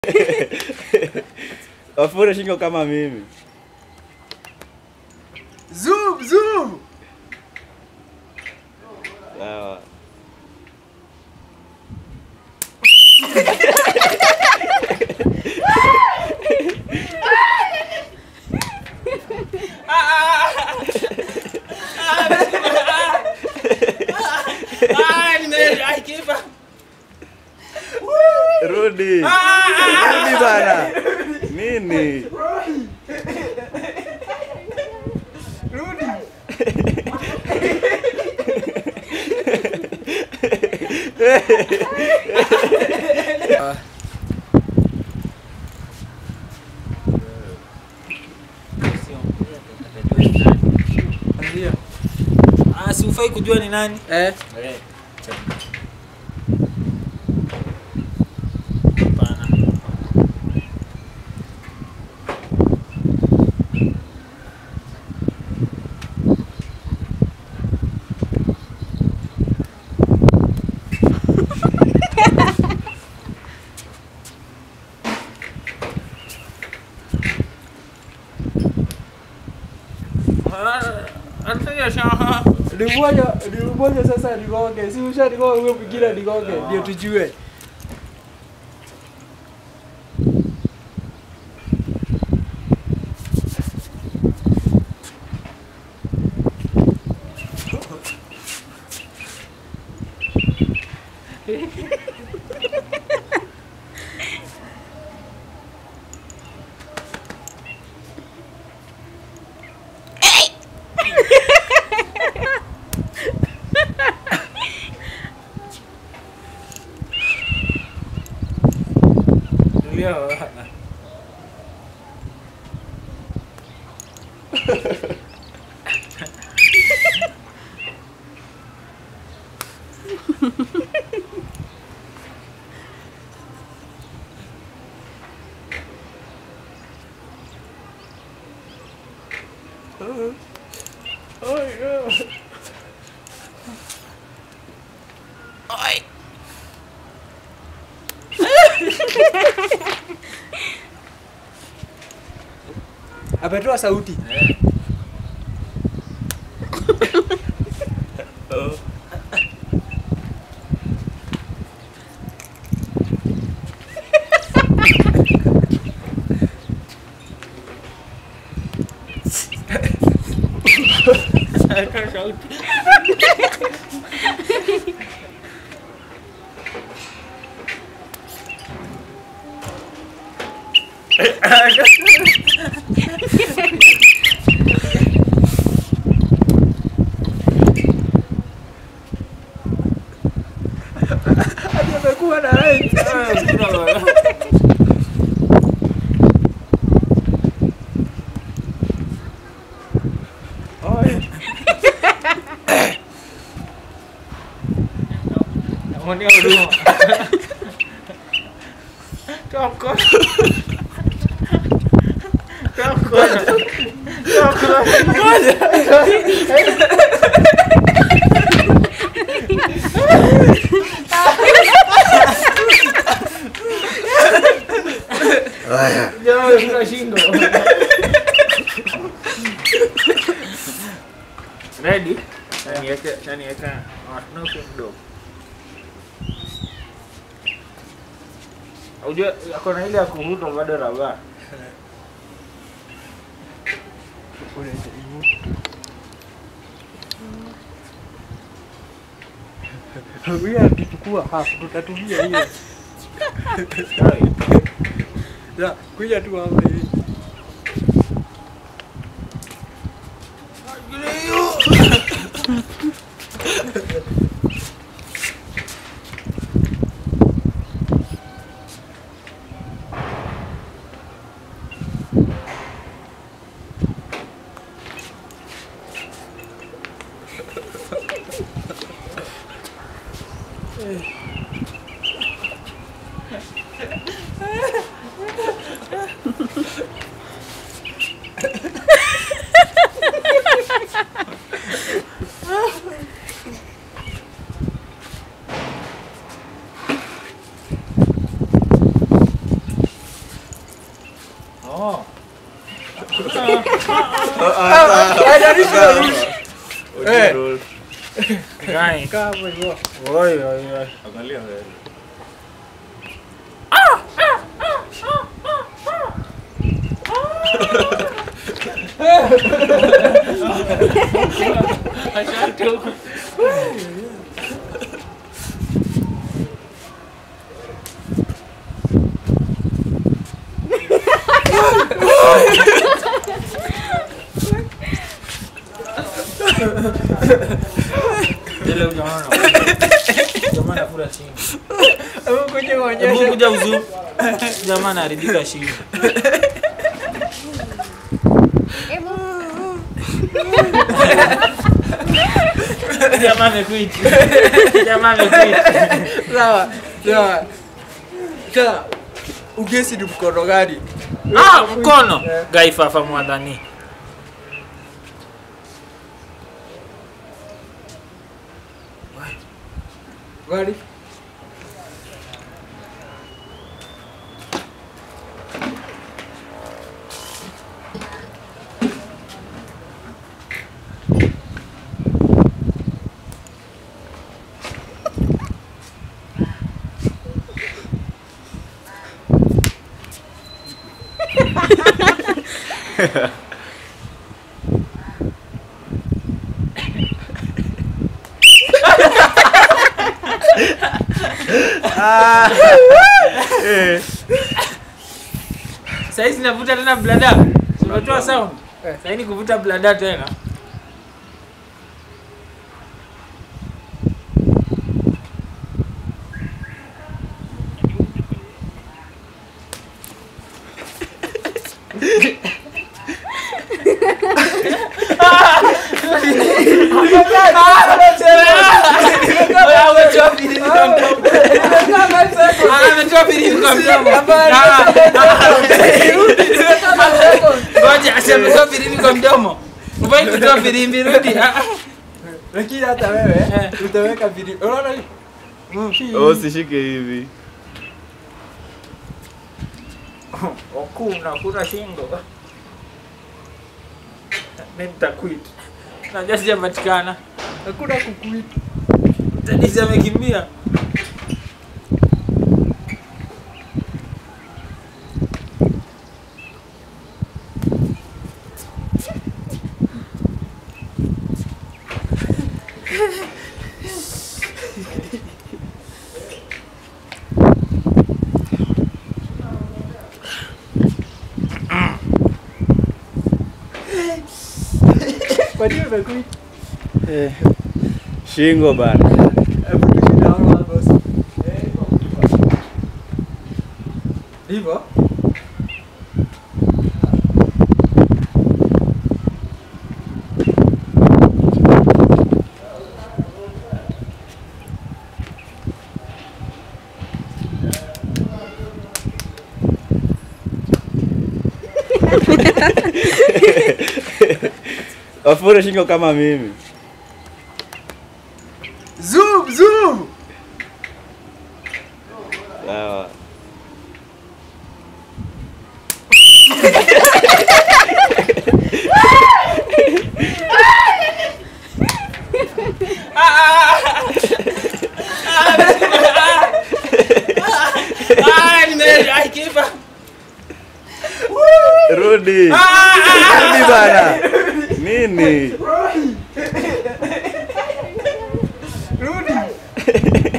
Wafure shingo kama mimi. Zoom, zoom. Sawa. Ah, nime- I give up. Rudi. Rudi bana. Nini? Ndio. Ah, si ufai kujua ni nani? Eh. Hapana. Ah, anataka shaha. Nimoja, nimoja sasa nigonge. Si usha nigonge huyo mwingine nigonge ndio tujue. Ndio. Ametoa sauti. Hadi amekuwa na right. Namuonea huruma. Toa mkono. Toa mkono. Toa mkono. Jamaa kuna shingo. Ready? Naniweke, naniweka. Watunuke mdogo. Unajua akona ile ya kuvuta bado raba. Huyu akichukua hapo tutatumia hiyo. Ya, kuja tu hapa hivi. Haijalishi unarudi. Eh. Roll. Guy. Kaa hapo hivyo. Oi, oi, oi. Angalia mbele. Ile ujamaa. Jamaa anakula shingo. Hebu kuja Hebu uonyeshe. kuja uzu. Jamaa anaharibika shingo. Jamaa amequit. Jamaa amequit. Sawa. Sawa. Sawa. Ugesi ni mkono gani? Ah, mkono. Eh. Guy fafa mwadhani. Gani? Saizi navuta tena blada. Unatoa sound. Eh. Sasa ni kuvuta blada tena. Ah, ametoa filimbi kwa mdomo. Ah, Ngoja, asi ametoa filimbi kwa mdomo. Ufai kutoa filimbi, rudi. Ah, ah. Lakini hata wewe Eh. utaweka video. Unaona hii? Oh, usishike hivi. Hakuna, kuna shingo. Mimi nitaquit. Najua sijapatikana. Hakuna kukuita. Tadisi amekimbia. Kwa nini umekuita? Eh. Shingo bana. Hebu tushinde hapo hapo boss. Hivyo? Wafure shingo kama mimi. Zoom, zoom. Sawa. Ah, nime- ai, kipa. Rudi. Rudi bana. Nini? Rudi.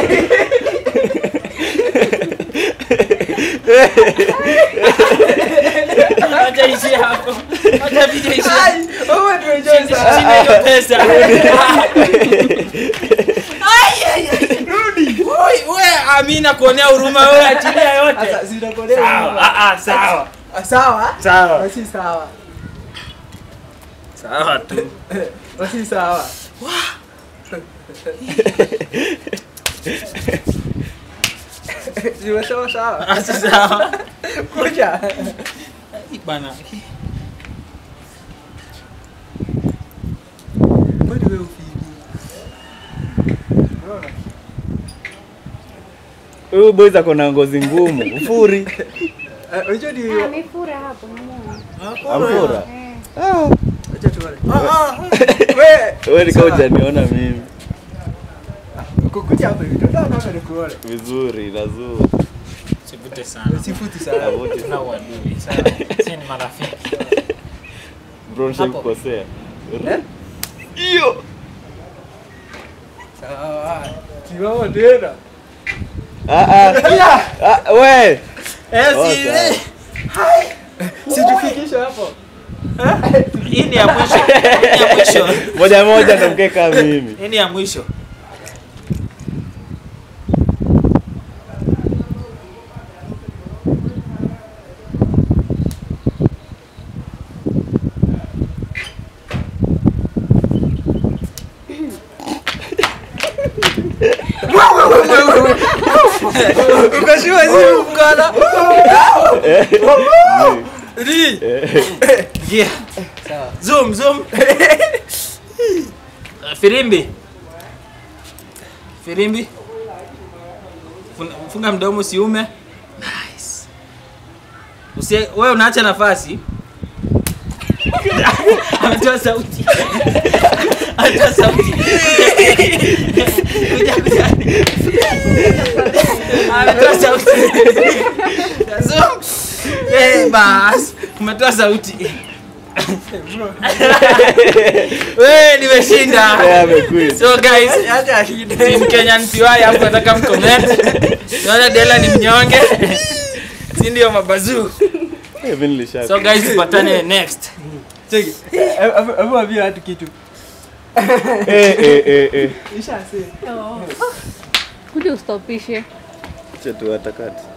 Acha ishie hapo. Acha video ishie hapo. Ai, wewe ndio unajua Sina sasa. hiyo pesa. Rudi. Oi, we Amina kuonea huruma wewe achilia yote. Sasa zinakolea. Sawa, ah, ah, sawa. Ah, Sawa? Sawa. Basi sawa. Sawa tu. Basi sawa. Zimesema sawa. Ah, si sawa. Kuja. Bana. Kwani wewe ufiki? Unaona? Huyu boys ako na ngozi ngumu. Ufuri. Eh, Unajua ni Amefura hapo namuona. Amfura. Eh. Acha tuone. Wewe Wewe ni kama hujaniona mimi. kukuja hapa hivi. Ndio naona nikuone. Vizuri, lazuri. Sivute sana. Sifuti sana. Avuti. Tuna uadui. Si ni marafiki. Bro, nishakukosea. Hiyo. Sawa. Simama tena. Ah ah. Ah, we. Eh, Oh, si sawa. Situfikishe hapo. hii ni ya mwisho. Hii ni ya mwisho. Moja moja ndo mkae kama mimi. Hii ni ya mwisho. Ukashua simu mkana. Ri. Yeah. Sawa. Zoom, zoom. Firimbi. Firimbi. Fun- Funga mdomo usiume. Nice. Usie, wewe unaacha nafasi. Ametoa sauti. Ametoa sauti. Kuja, kuja. Ametoa sauti. Zoom. Eh, bas. Umetoa sauti. Wewe nimeshinda. Yeah, amequit. So guys, Acha ashinde. Team Kenyan PY hapo nataka mcomment. Naona Dela ni mnyonge. Si ndio mabazuu. Eh, Mimi nilisha. So guys, tupatane next. Cheki. Hebu hebu ambia watu kitu. Eh eh eh eh. Isha say. kuja ustopishe Acha tu atakati.